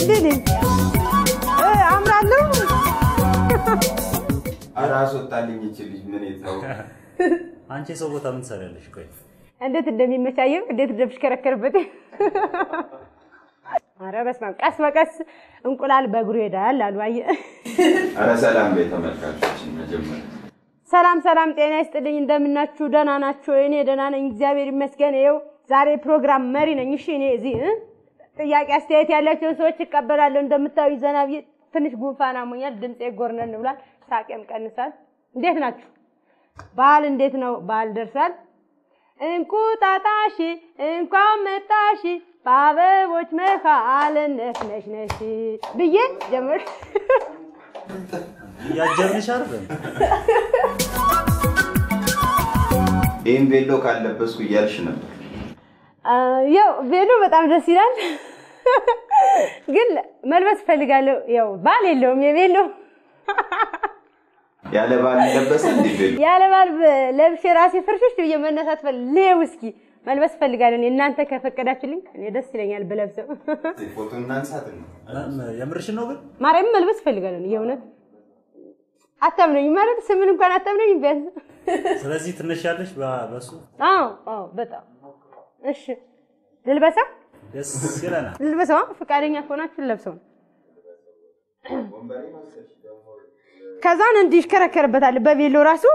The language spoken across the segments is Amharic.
እንዴት ነኝ? እ አምራለሁ። ኧረ አስወጣልኝ ይችል ልጅ ምን የታው አንቺ የሰው ቦታ ምን ትሰሪያለሽ? ቆይ እንዴት እንደሚመቻየው እንዴት እንደምሽከረከርበት። ኧረ በስመ አብ ቀስ በቀስ እንቁላል በእግሩ ይሄዳል አሉ። አየህ። ኧረ ሰላም ቤት ተመልካቾችን መጀመሪያ ሰላም ሰላም፣ ጤና ይስጥልኝ። እንደምናችሁ? ደህና ናችሁ? እኔ ደህና ነኝ፣ እግዚአብሔር ይመስገን። ይኸው ዛሬ ፕሮግራም መሪ ነኝ። እሺ፣ እኔ እዚህ እ ጥያቄ አስተያየት ያላቸውን ሰዎች እቀበላለሁ። እንደምታዩ ዘና ብዬ ትንሽ ጉንፋን አሞኛል፣ ድምፄ ጎርነን ብሏል፣ ሳቄም ቀንሳል። እንዴት ናችሁ? በዓል እንዴት ነው? በዓል ደርሷል። እንቁጣጣሽ እንኳን መጣሽ በአበቦች መካል ነፍነሽነሽ ብዬ ጀምር እያጀብንሽ አይደል? ይህን ቬሎ ካለበስኩ እያልሽ ነበር። ያው ቬሎ በጣም ደስ ይላል፣ ግን መልበስ እፈልጋለሁ። ያው ባል የለውም የቬሎ ያለ ባል ለበሰ እንዴ ቬሎ? ያለ ባል ለብሼ ራሴ ፍርሽሽ ብዬ መነሳት ፈል ሌው እስኪ መልበስ እፈልጋለሁ። እኔ እናንተ ከፈቀዳችሁልኝ እኔ ደስ ይለኛል ብለብሰው። ፎቶ እናንሳት ነው። የምርሽን ነው ግን? ማርያም መልበስ እፈልጋለሁ። እኔ የእውነት አታምነኝ ማለት ስምን እንኳን አታምነኝ ቢያንስ ስለዚህ ትንሽ ያለሽ በሱ አዎ አዎ፣ በጣም እሺ። ልልበሰው ደስ ይለናል። ልልበሰው። ፈቃደኛ ከሆናችሁ ልለብሰው ነው። ከዛን እንዲህ ይሽከረከርበታል በቬሎ ራሱ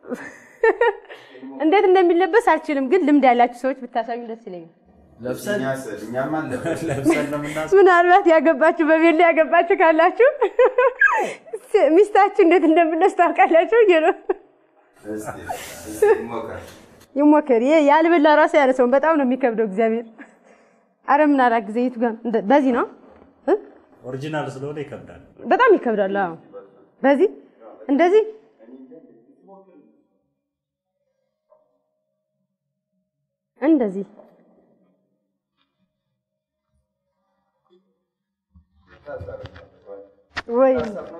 እንዴት እንደሚለበስ አልችልም፣ ግን ልምድ ያላችሁ ሰዎች ብታሳዩ ደስ ይለኛል። ለብሰን እኛስ እኛም አለበስ ለብሰን ነው የምናስ ምናልባት ያገባችሁ በቬሎ ያገባችሁ ካላችሁ ሚስታችሁ እንዴት እንደምለብስ ታውቃላችሁ ብዬ ነው። እስቲ እስቲ ሞከር። ይሞከር። ይሄ ያልበላ ራሱ ያነሰውን በጣም ነው የሚከብደው። እግዚአብሔር አረ ምን አላግዘ የቱ ጋር እንደ- በዚህ ነው እ? ኦሪጂናል ስለሆነ ይከብዳል። በጣም ይከብዳል። አዎ በዚህ እንደዚህ እንደዚህ ወይ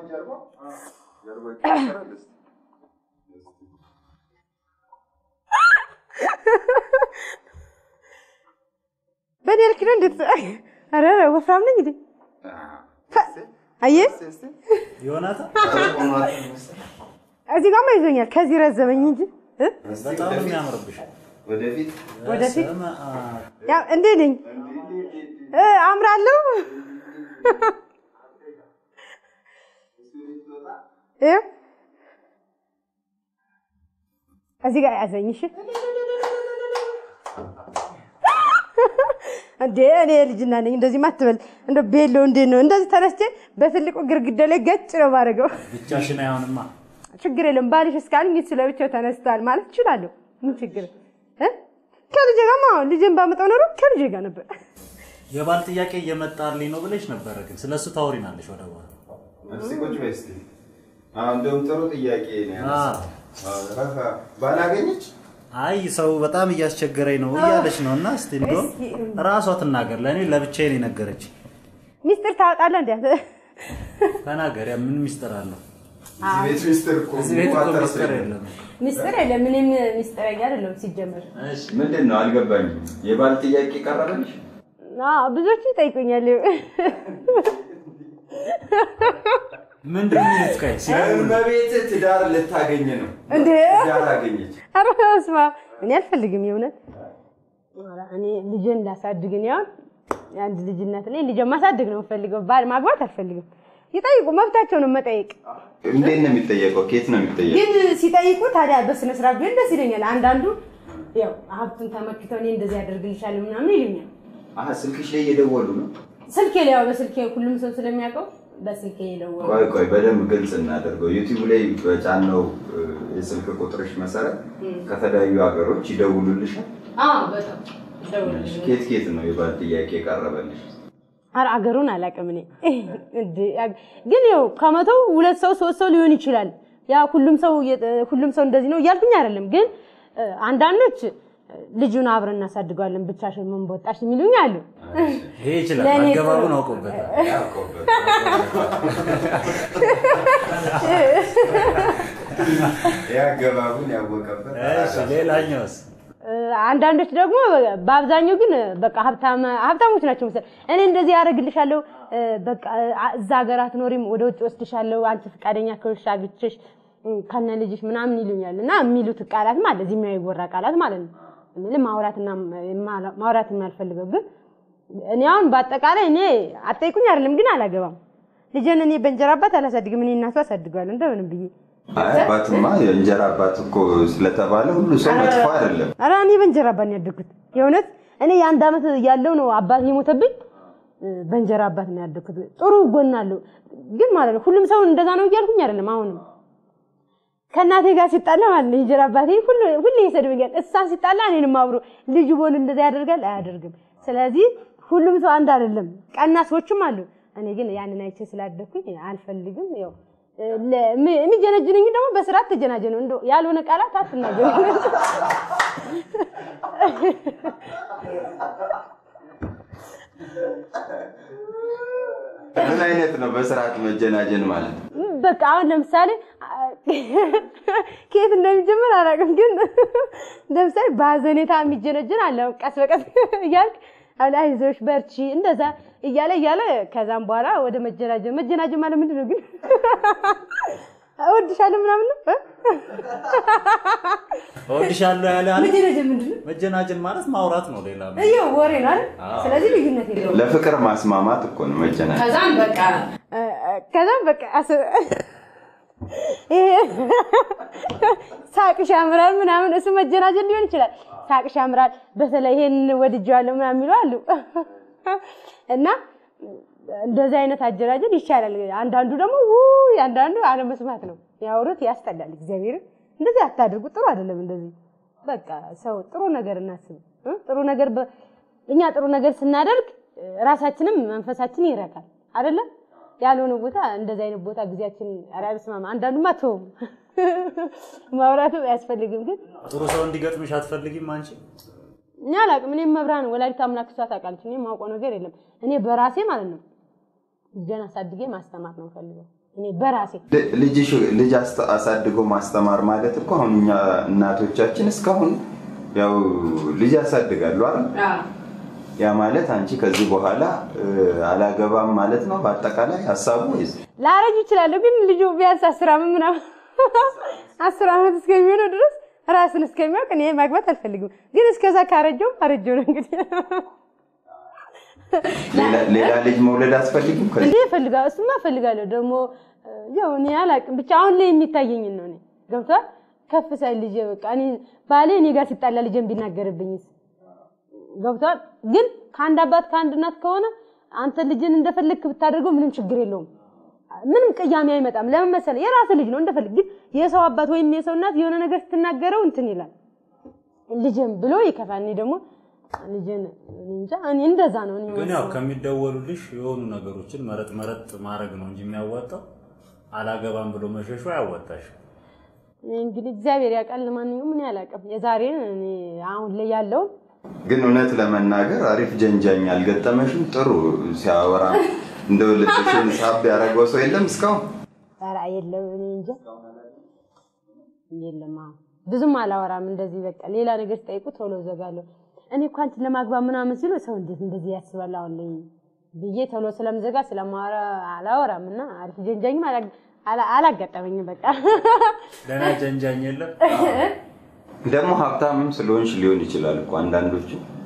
በኔ ልክ ነው እንዴት? አረ ወፍራም ነኝ እንዴ? አየህ ዮናታን እዚህ ጋርማ ይዞኛል። ከዚህ ረዘመኝ እንጂ እ? በጣም ነው የሚያምርብሽ። ወደፊት ወደፊት በስመ አብ። ያው እንዴ ነኝ እ አምራለሁ። እ? እዚህ ጋር ያዘኝ። እሺ እንዴ እኔ ልጅና ነኝ። እንደዚህ ማትበል እንደ ቤሎ እንዴት ነው እንደዚህ ተነስቼ በትልቁ ግርግዳ ላይ ገጭ ነው ማድረገው። ብቻሽን አይሆንማ። ችግር የለም ባልሽ እስካልኝ ስለ ብቻው ተነስቷል ማለት እችላለሁ። ምን ችግር እ? ከልጄ ጋርማ ልጄን ባመጣው ኖሮ ከልጄ ጋር ነበር። የባል ጥያቄ እየመጣልኝ ነው ብለሽ ነበረ፣ ግን ስለሱ ታወሪናለሽ ወደ በኋላ። እስቲ ቁጭ በይ እስቲ። አዎ እንደውም ጥሩ ጥያቄ ነው ያነሳው። አዎ፣ ባላገኘች አይ ሰው በጣም እያስቸገረኝ ነው እያለች ነው። እና እስቲ እንደውም እስኪ- ራሷ ትናገር። ለእኔ ለብቻዬ ነው የነገረች። ሚስጥር ታወጣለህ እንዴ? ተናገር። ያ ምን ሚስጥር አለው? እዚህ ቤት ሚስጥር እኮ እዚህ ቤት እኮ የሚቋጠር ሚስጥር ሰው የለም። ሚስጥር የለም። ምንም ሚስጥረኛ አይደለም ሲጀመር። ምንድን ነው አልገባኝም። የባል ጥያቄ ቀረበልሽ? አዎ ብዙዎቹ ይጠይቁኛል። ምንድን ነው የሚሉት? ቆይ ሲያዩ እመቤት ትዳር ልታገኝ ነው። እንዴ ትዳር አገኘች። ኧረ በስመ አብ እኔ አልፈልግም የእውነት ኧረ እኔ ልጄን እንዳሳድግ እኔ አሁን የአንድ ልጅነት እኔ ልጄን ማሳደግ ነው የምፈልገው። ባል ማግባት አልፈልግም። ይጠይቁ፣ መብታቸው ነው መጠየቅ። እንዴት ነው የሚጠየቀው? ከየት ነው የሚጠየቀው? ግን ሲጠይቁ ታዲያ በስነ ስርዓት ቢሆን ደስ ይለኛል። አንዳንዱ ያው ሀብቱን ተመክተው እኔ እንደዚህ ያደርግልሻለሁ ምናምን ይሉኛል። አሀ ስልክሽ ላይ እየደወሉ ነው። ስልኬ ላይ ያው በስልኬ ሁሉም ሰው ስለሚያውቀው በስልኬ የደወሉ ቆይ ቆይ በደንብ ግልጽ እናደርገው። ዩቲዩብ ላይ በጫነው እ፣ የስልክ ቁጥርሽ መሰረት ከተለያዩ ሀገሮች ይደውሉልሻል። አዎ በጣም ይደውላሉ። ኬት ኬት ነው የባል ጥያቄ የቀረበልሽ? ኧረ አገሩን አላውቅም እኔ እንደ ያ- ግን ያው ከመቶው ሁለት ሰው ሶስት ሰው ሊሆን ይችላል። ያ ሁሉም ሰው የ- ሁሉም ሰው እንደዚህ ነው እያልኩኝ አይደለም። ግን እ፣ አንዳንዶች እ፣ ልጁን አብረን እናሳድገዋለን ብቻሽን ምን በወጣሽ የሚሉኝ አሉ። ይሄ ይችላል። ለእኔ አገባቡን ጥሩ- አውቆበታል። ያውቀውበት። ያገባቡን ያወቀበት እሺ ሌላኛውስ? እ፣ አንዳንዶች ደግሞ በአብዛኛው ግን በቃ ሀብታም ሀብታሞች ናቸው መሰለኝ። እኔ እንደዚህ ያደርግልሻለሁ እ፣ በቃ አ- እዛ ሀገር አትኖሪም፣ ወደ ውጭ ወስድሻለሁ፣ አንቺ ፈቃደኛ ከሆንሽ አግብቼሽ እ፣ ከነ ልጅሽ ምናምን ይሉኛል እና የሚሉት ቃላት ማለት እዚህ የሚያወራ ቃላት ማለት ነው። ምን ማውራትና ማ- ማውራት የማልፈልገው ግን እኔ አሁን በአጠቃላይ እኔ አጠይቁኝ አይደለም ግን አላገባም። ልጄን እኔ በእንጀራ አባት አላሳድግም። እኔ እናቱ አሳድገዋለሁ እንደምንም ብዬ አይ አባትማ የእንጀራ አባት እኮ ስለተባለ ሁሉ ሰው መጥፎ አይደለም። ኧረ እኔ በእንጀራ አባት ነው ያደግኩት። የእውነት እኔ የአንድ ዓመት ያለው ነው አባት የሞተብኝ። እ፣ በእንጀራ አባት ነው ያደግኩት። ጥሩ ጎን አለው ግን ማለት ነው ሁሉም ሰው እንደዛ ነው እያልኩኝ አይደለም። አሁንም ከእናቴ ጋር ሲጣላ ማለት ነው የእንጀራ አባቴ ሁሉ ሁሌ ይሰድበኛል። እሷ ሲጣላ እኔንም አብሮ ልጁ ቦን እንደዛ ያደርጋል አያደርግም። ስለዚህ ሁሉም ሰው አንድ አይደለም። ቀና ሰዎችም አሉ። እኔ ግን ያንን አይቼ ስላደግኩኝ አልፈልግም። ያው እ፣ ለ- ም- የሚጀነጅንኝ ደግሞ በስርዓት ተጀናጀኑ እንደው ያልሆነ ቃላት አትናገሩ። ምን አይነት ነው በስርዓት መጀናጀን ማለት? በቃ አሁን ለምሳሌ ከየት እንደሚጀምር አላውቅም፣ ግን ለምሳሌ በሀዘኔታ የሚጀነጅን አለ። ቀስ በቀስ እያልክ አሁን አይዞሽ በርቺ እንደዛ እያለ እያለ ከዛም በኋላ ወደ መጀናጀን መጀናጀን ማለት ምንድን ነው ግን እወድሻለሁ ምናምን ነው እ? እወድሻለሁ ያለ አለ። መጀናጀን ምንድን ነው? መጀናጀን ማለት ማውራት ነው። ሌላ ምን? ይኸው ወሬ ነው አይደል? ስለዚህ ልዩነት የለውም። ለፍቅር ማስማማት እኮ ነው መጀናጀን። ከዛም በቃ ከዛም በቃ አስ- ይሄ ሳቅሽ ያምራል ምናምን እሱ መጀናጀን ሊሆን ይችላል። ሳቅሽ ያምራል፣ በተለይ ይሄን ወድጄዋለሁ ምናምን የሚሉ አሉ እና እንደዚህ አይነት አጀናጀን ይቻላል። አንዳንዱ ደግሞ ውይ፣ አንዳንዱ አለመስማት ነው ያወሩት፣ ያስጠላል። እግዚአብሔርን እንደዚህ አታድርጉ፣ ጥሩ አይደለም። እንደዚህ በቃ ሰው ጥሩ ነገር እናስብ እ? ጥሩ ነገር በ- እኛ ጥሩ ነገር ስናደርግ እ፣ ራሳችንም መንፈሳችን ይረካል አይደለም። ያልሆነ ቦታ እንደዚህ አይነት ቦታ ጊዜያችን ኧረ በስመ አብ አንዳንዱማ ተውም ማውራቱ አያስፈልግም ግን ጥሩ ሰው እንዲገጥምሽ አትፈልጊም አንቺ? እኔ አላውቅም። እኔም መብራን ወላዲተ አምላክ እሷ ታውቃለች። እኔ የማውቀው ነገር የለም። እኔ በራሴ ማለት ነው ልጄን አሳድጌ ማስተማር ነው ፈልገው እኔ በራሴ ል- ልጅሽ ልጅ አስተ- አሳድጎ ማስተማር ማለት እኮ አሁን እኛ እናቶቻችን እስካሁን ያው ልጅ ያሳድጋሉ አይደል? ያ ማለት አንቺ ከዚህ በኋላ እ, አላገባም ማለት ነው በአጠቃላይ ሀሳቡ ወይስ ላረጅ ይችላለሁ፣ ግን ልጁ ቢያንስ አስር ዓመት ምናምን አስር ዓመት እስከሚሆነው ድረስ ራስን እስከሚያውቅ እኔ ማግባት አልፈልግም። ግን እስከዛ ካረጀው አረጀው ነው እንግዲህ ሌላ- ሌላ ልጅ መውለድ አትፈልጊም? ከዚህ እንዴ እፈልጋለሁ። እሱማ እፈልጋለሁ። ደግሞ ያው እኔ አላውቅም፣ ብቻ አሁን ላይ የሚታየኝን ነው። እኔ ገብቶሃል? ከፍ ሳይል ልጄ በቃ እኔ ባሌ እኔ ጋር ሲጣላ ልጄን ቢናገርብኝስ? ገብቶሃል? ግን ከአንድ አባት ከአንድ እናት ከሆነ አንተ ልጅን እንደፈለግክ ብታደርገው ምንም ችግር የለውም። ምንም ቅያሜ አይመጣም። ለምን መሰለህ? የራስህ ልጅ ነው እንደፈለግ። ግን የሰው አባት ወይም የሰው እናት የሆነ ነገር ስትናገረው እንትን ይላል ልጅን ብሎ ይከፋል። እኔ ደግሞ ልጅን እኔ እንጃ እኔ እንደዛ ነው እኔ ግን ያው ከሚደወሉልሽ የሆኑ ነገሮችን መረጥ መረጥ ማድረግ ነው እንጂ የሚያዋጣው አላገባም ብሎ መሸሹ አያዋጣሽ። እኔ እንግዲህ እግዚአብሔር ያውቃል። ለማንኛውም እኔ አላውቅም የዛሬን እኔ አሁን ላይ ያለውን ግን እውነት ለመናገር አሪፍ ጀንጃኝ አልገጠመሽም? ጥሩ ሲያወራ እንደው ልብሽን ሳብ ያደረገው ሰው የለም እስካሁን? ኧረ የለም እኔ እንጃ የለም። አሁን ብዙም አላወራም እንደዚህ በቃ ሌላ ነገር ሲጠይቁ ቶሎ ዘጋለሁ። እኔ እኮ አንቺን ለማግባት ምናምን ሲሉ ሰው እንዴት እንደዚህ ያስባል አሁን ላይ ብዬ ቶሎ ስለምዘጋ ስለማወራ አላወራም እና አሪፍ ጀንጃኝም አላ- አላ- አላጋጠመኝም በቃ ደህና ጀንጃኝ የለም። ደግሞ ሀብታምም ስለሆንሽ ሊሆን ይችላል እኮ አንዳንዶቹ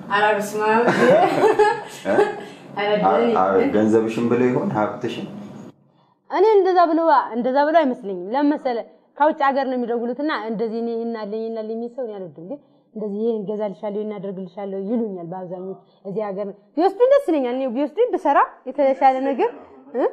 አ- አ- ገንዘብሽን ብለው ይሆን ሀብትሽን እኔ እንደዛ ብሎ እንደዛ ብሎ አይመስለኝም። ለምን መሰለህ ከውጭ ሀገር ነው የሚደውሉትና እንደዚህ እኔ ይናለኝ ይናለኝ የሚል ሰው እኔ አልወድም። ግን እንደዚህ ይሄን እገዛልሻለሁ ይሄን አደርግልሻለሁ ይሉኛል። በአብዛኞቹ እዚህ ሀገር ቢወስዱኝ ደስ ይለኛል። እኔ ቢወስዱኝ ብሰራ የተሻለ ነገር እ?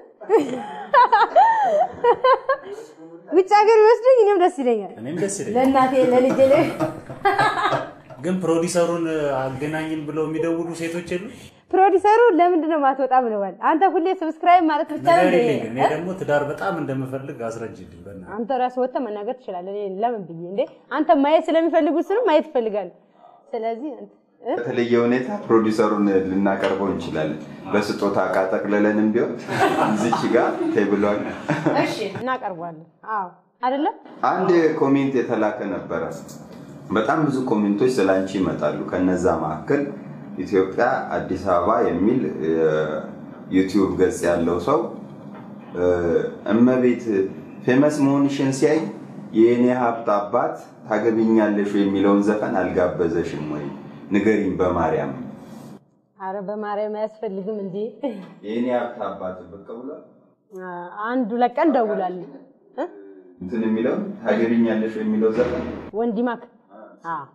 ውጭ ሀገር ቢወስዱኝ እኔም ደስ ይለኛል። እኔም ደስ ይለኛል። ለእናቴ ለልጄ ላይ ግን ፕሮዲሰሩን አገናኝን ብለው የሚደውሉ ሴቶች የሉ? ፕሮዲሰሩ ለምንድን ነው ማትወጣ ብለዋል። አንተ ሁሌ ሰብስክራይብ ማለት ብቻ ነው እንደ ንገሪልኝ። እኔ ደግሞ ትዳር በጣም እንደምፈልግ አስረጅልኝ በእናትህ። አንተ ራስህ ወጥተህ መናገር ትችላለህ። እኔ ለምን ብዬ እንዴ አንተ ማየት ስለሚፈልጉት ስንም ማየት ይፈልጋል። ስለዚህ እ? በተለየ ሁኔታ ፕሮዲሰሩን ልናቀርበው እንችላለን። በስጦታ እቃ ጠቅልለንም ቢሆን እዚች ጋር ቴብሏል። እሺ እናቀርቧለን። አዎ አይደለም አንድ ኮሜንት የተላከ ነበረ። በጣም ብዙ ኮሜንቶች ስለ አንቺ ይመጣሉ። ከነዛ መካከል ኢትዮጵያ አዲስ አበባ የሚል እ፣ ዩቲዩብ ገጽ ያለው ሰው እ፣ እመቤት ፌመስ መሆንሽን ሲያይ የእኔ ሀብት አባት ታገቢኛለሽ ወይ የሚለውን ዘፈን አልጋበዘሽም ወይ ንገሪኝ በማርያም አረ በማርያም አያስፈልግም እንዴ የእኔ ሀብት አባት ብቅ ብሏል አንድ ሁለት ቀን ደውላለሁ እ? እንትን የሚለው ታገቢኛለሽ ወይ የሚለው ዘፈን ወንዲማክ አዎ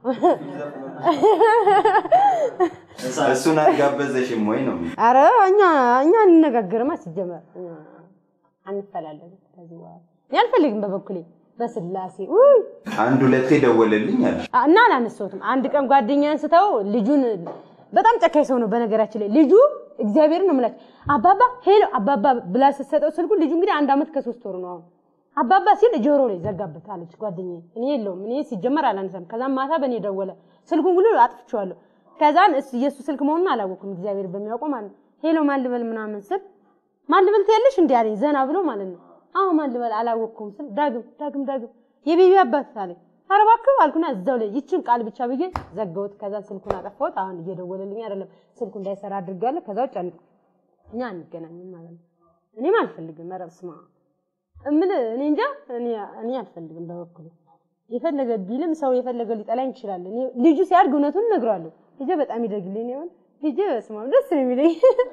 እሱን አልጋበዘሽም ወይ ነው የሚለው። አረ እኛ እኛ እንነጋገርማ ሲጀመር አንፈላለግም ከዚህ በኋላ እኔ አልፈልግም በበኩሌ በስላሴ ውይ አንድ ሁለቴ ደወለልኝ አለሽ እና አላነሳሁትም። አንድ ቀን ጓደኛዬን ስተው ልጁን በጣም ጨካኝ ሰው ነው በነገራችን ላይ ልጁ እግዚአብሔር ነው የምላቸው አባባ ሄሎ አባባ ብላ ስትሰጠው ስልኩ ልጁ እንግዲህ አንድ ዓመት ከሶስት ወሩ ነው አሁን አባባ ሲል ጆሮ ላይ ዘጋበት አለች ጓደኛዬ። እኔ የለውም እኔ ሲጀመር አላነሳም። ከዛም ማታ በእኔ ደወለ ስልኩን ሁሉ አጥፍቼዋለሁ። ከዛን እሱ የእሱ ስልክ መሆኑን አላወኩም እግዚአብሔር በሚያውቀው ማለት ነው። ሄሎ ማን ልበል ምናምን ስል ማን ልበል ትያለሽ እንዲህ አለኝ ዘና ብሎ ማለት ነው። አዎ ማን ልበል አላወቅኩም ስል ዳግም ዳግም ዳግም የቤቢ አባት አለኝ። ኧረ እባክህ አልኩና እዛው ላይ ይችን ቃል ብቻ ብዬ ዘጋሁት። ከዛ ስልኩን አጠፋሁት። አሁን እየደወለልኝ አይደለም ስልኩ እንዳይሰራ አድርጋለሁ። ከዛ ውጭ አንድ እኛ አንገናኝም ማለት ነው። እኔም አልፈልግም። ኧረ በስመ አብ እምልህ እኔ እንጃ እኔ እኔ አልፈልግም በበኩሌ የፈለገ ቢልም ሰው የፈለገ ሊጠላኝ ይችላል። እኔ ልጁ ሲያድግ እውነቱን እነግረዋለሁ። ልጄ በጣም ይደግልኝ ይሆን ልጄ በስመ አብ ደስ ነው የሚለኝ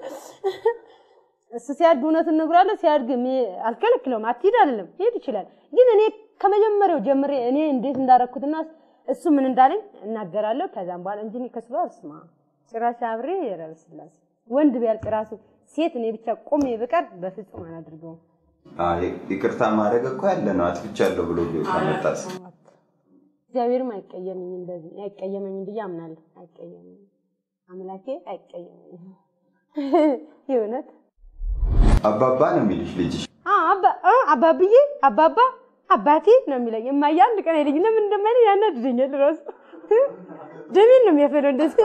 እሱ ሲያድግ እውነቱን እነግረዋለሁ። ሲያድግ ሚ- አልከለክለውም። አትሂድ አይደለም ሄድ ይችላል። ግን እኔ ከመጀመሪያው ጀምሬ እኔ እንዴት እንዳረኩትና እሱ ምን እንዳለኝ እናገራለሁ። ከዛም በኋላ እንጂ እኔ ከሱ ጋር ስማ ጭራሽ አብሬ ኧረ በስላሴ ወንድ ቢያልቅ ራሱ ሴት እኔ ብቻ ቆሜ ብቀር በፍጹም አላደርገውም። አዎ፣ ይቅርታ ማድረግ እኮ ያለ ነው። አጥፍቻለሁ ብሎ ከመጣስ እግዚአብሔርም አይቀየመኝም፣ እንደዚህ አይቀየመኝም ብዬ አምናለሁ። አይቀየመኝም፣ አምላኬ አይቀየመኝም። የእውነት አባባ ነው የሚልሽ ልጅሽ። አ- አባ- አ- አባብዬ አባባ አባቴ ነው የሚለኝ። እማዬ አንድ ቀን አይለኝ። ለምን እንደማይለኝ ያናድደኛል ራሱ ደሜን ነው የሚያፈለው እንደዚህ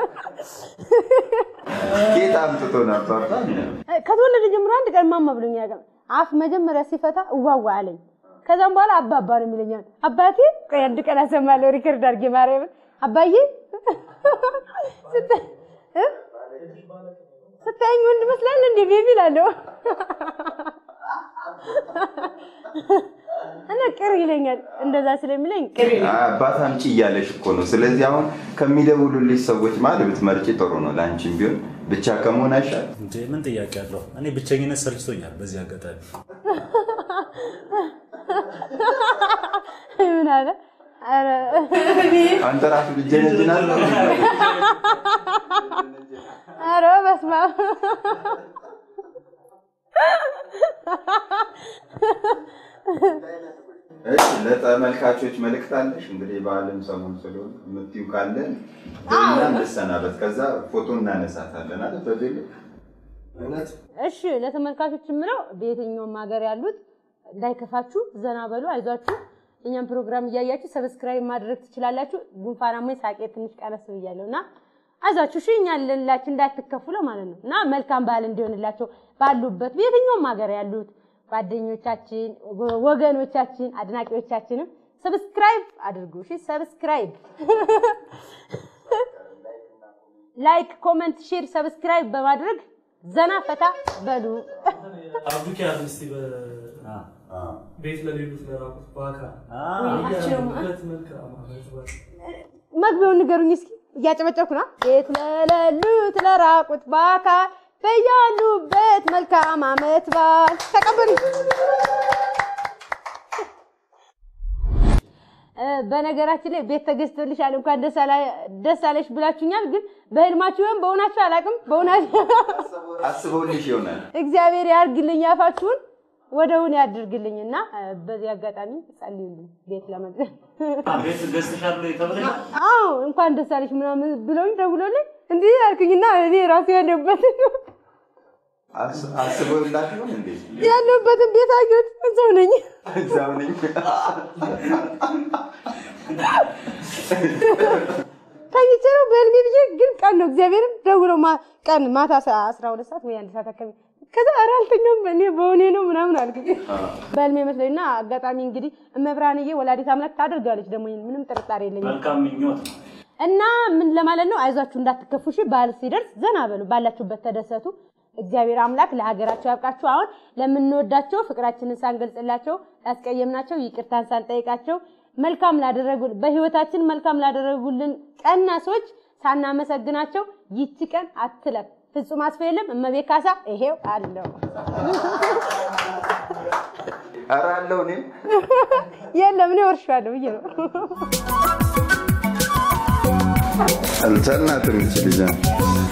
ጌታ አምጥቶ ነው አባባ ነው። ከተወለደ ጀምሮ አንድ ቀን ማማ ብሎኝ ያውቃል። አፍ መጀመሪያ ሲፈታ እዋዋ አለኝ። ከዛም በኋላ አባባ ነው የሚለኛል። አባቴ ቆይ አንድ ቀን አሰማለሁ ሪከርድ አድርጌ ማርያምን አባዬ ስታ- እ? ስታየኝ ወንድ መስላል እንዴ ቤቢ እላለሁ እና ቅር ይለኛል። እንደዛ ስለሚለኝ ቅር ይለኛል። አባት አምጪ እያለሽ እኮ ነው። ስለዚህ አሁን ከሚደውሉልሽ ሰዎች ማለት ብትመርጪ ጥሩ ነው። ለአንቺም ቢሆን ብቻ ከመሆን አይሻል? እንዴ ምን ጥያቄ አለው? እኔ ብቸኝነት ሰልችቶኛል። በዚህ አጋጣሚ ምን አለ ኧረ አንተ ራሱ ልጀነጅናለ ኧረ በስመ አብ እሺ፣ ለተመልካቾች መልእክት አለሽ? እንግዲህ በዓለም ሰሞን ስለሆነ የምትይው ካለ እና እንሰናበት። ከዛ ፎቶ እናነሳታለን አለ በቤሎ እውነት እሺ ለተመልካቾች የምለው በየትኛውም ሀገር ያሉት እንዳይከፋችሁ፣ ዘና በሉ፣ አይዟችሁ። እኛም ፕሮግራም እያያችሁ ሰብስክራይብ ማድረግ ትችላላችሁ። ጉንፋናሞኝ ሳቄ ትንሽ ቀነስ ብያለሁ እና አይዟችሁ፣ እሺ እኛ ልንላችሁ እንዳትከፉ ማለት ነው እና መልካም በዓል እንዲሆንላቸው ባሉበት በየትኛውም ሀገር ያሉት ጓደኞቻችን፣ ወገኖቻችን፣ አድናቂዎቻችንም ሰብስክራይብ አድርጉ። እሺ ሰብስክራይብ ላይክ፣ ኮመንት፣ ሼር፣ ሰብስክራይብ በማድረግ ዘና ፈታ በሉ። አብዱኪያት እስቲ ቤት ለሌሉት ለራቁት በአካል አችልም ሁለት መልካም ዓመት በዓል መግቢያውን ንገሩኝ እስኪ። እያጨበጨብኩ ነው። ቤት ለሌሉት ለራቁት በአካል በያሉበት መልካም ዓመት በዓል ተቀበሉ። እ፣ በነገራችን ላይ ቤት ተገዝቶልሻል እንኳን ደስ አላ- ደስ አለሽ ብላችሁኛል። ግን በህልማችሁ ወይም በእውናችሁ አላውቅም። በእውናችሁ አስበውልሽ ይሆናል። እግዚአብሔር ያርግልኝ፣ አፋችሁን ወደ እውን ያድርግልኝና እ፣ በዚህ አጋጣሚ ጸልዩልኝ ቤት ለመግዛት ቤት ገዝተሻል ብሎ የተበለሽ አዎ እንኳን ደስ አለሽ ምናምን ብለውኝ ደውሎልኝ እንዲህ አልኩኝና እኔ ራሱ ያለሁበትን አስ- አስበውላት ይሆን እንዴ? ያለሁበትን ቤት አየሁት። እዛው ነኝ። እዛው ነኝ። ተኝቼ ነው በህልሜ ብዬ ግን ቀን ነው እግዚአብሔርን ደውለው ማ- ቀን ማታ ሰ- አስራ ሁለት ሰዓት ወይ አንድ ሰዓት አካባቢ ከዛ ኧረ አልተኛውም እኔ በሆኔ ነው ምናምን አልኩኝ። በህልሜ መስለኝና አጋጣሚ እንግዲህ እመብርሃንዬ ወላዲት አምላክ ታደርጋለች ደግሞ ይሄን ምንም ጥርጣሬ የለኝም። መልካም ምኞት ነው። እና ምን ለማለት ነው፣ አይዟችሁ እንዳትከፉ። እሺ በዓል ሲደርስ ዘና በሉ፣ ባላችሁበት ተደሰቱ። እግዚአብሔር አምላክ ለሀገራቸው ያብቃቸው። አሁን ለምንወዳቸው ፍቅራችንን ሳንገልጽላቸው ላስቀየምናቸው ይቅርታን ሳንጠይቃቸው መልካም ላደረጉ በህይወታችን መልካም ላደረጉልን ቀና ሰዎች ሳናመሰግናቸው ይቺ ቀን አትለፍ። ፍጹም አስፋ የለም እመቤት ካሳ ይሄው አለው ኧረ አለው እኔም የለም እኔ ወርሻለሁ ብዬ ነው። አልቻልናትም ይች ልጅ